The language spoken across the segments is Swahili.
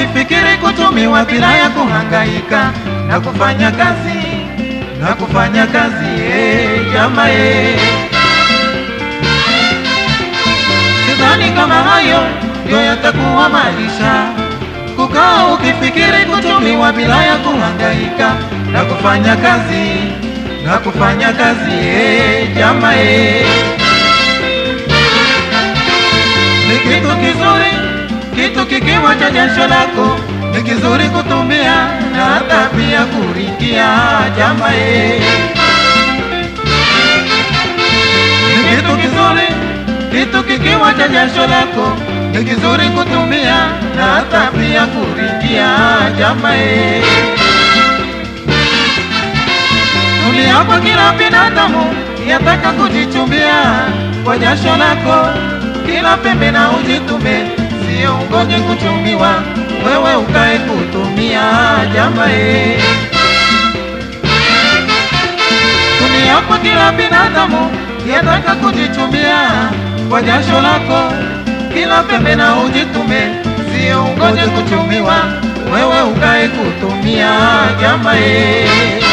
ukifikiri kutumiwa bila ya kuhangaika na kufanya kazi na kufanya kazi eh, jamaa eh. Sidhani kama hayo ndio yatakuwa maisha, kukaa ukifikiri kutumiwa bila ya kuhangaika na kufanya kazi na kufanya kazi eh, jamaa eh. Ni kitu kizuri, kitu kikiwa cha jasho lako ni kizuri kutumia na hata pia kuringia jamaa eh. Ni kitu kizuri, kitu kikiwa cha jasho lako ni kizuri kutumia na hata pia kuringia jamaa eh. Dunia kwa kila binadamu yataka kujichumbia kwa jasho lako, kila pembe na ujitume, sio ungoje kuchumiwa, wewe ukae kutumia jamaa eh. Dunia kwa kila binadamu yataka kujichumbia kwa jasho lako, kila pembe na ujitume, sio ungoje kuchumiwa, wewe ukae kutumia jamaa eh.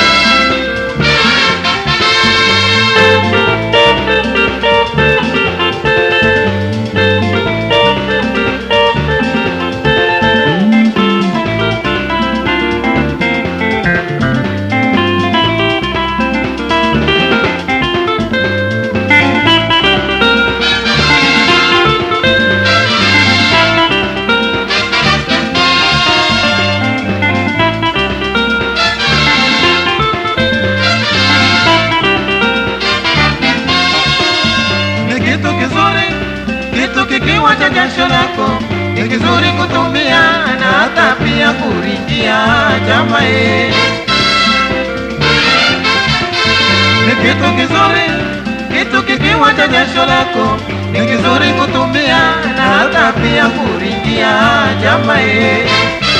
ni kitu kizuri, kitu kikiwa cha jasho lako ni kizuri kutumia na hata pia kuringia jamaa eh. Ni kitu kizuri, kitu kikiwa cha jasho lako ni kizuri kutumia na hata pia kuringia jamaa eh.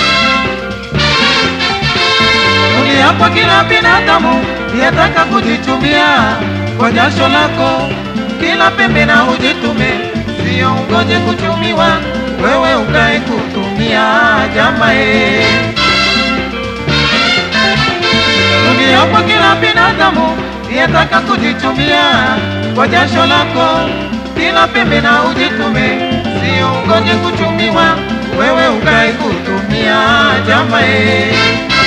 Dunia kwa kila binadamu yataka kujichumia kwa jasho lako, kila pembe na ujitume, sio ungoje kuchumiwa, wewe ukae kutumia jamaa eh. Dunia kwa kila binadamu yataka kujichumia kwa jasho lako, kila pembe na ujitume, sio ungoje kuchumiwa, wewe ukae kutumia jamaa eh.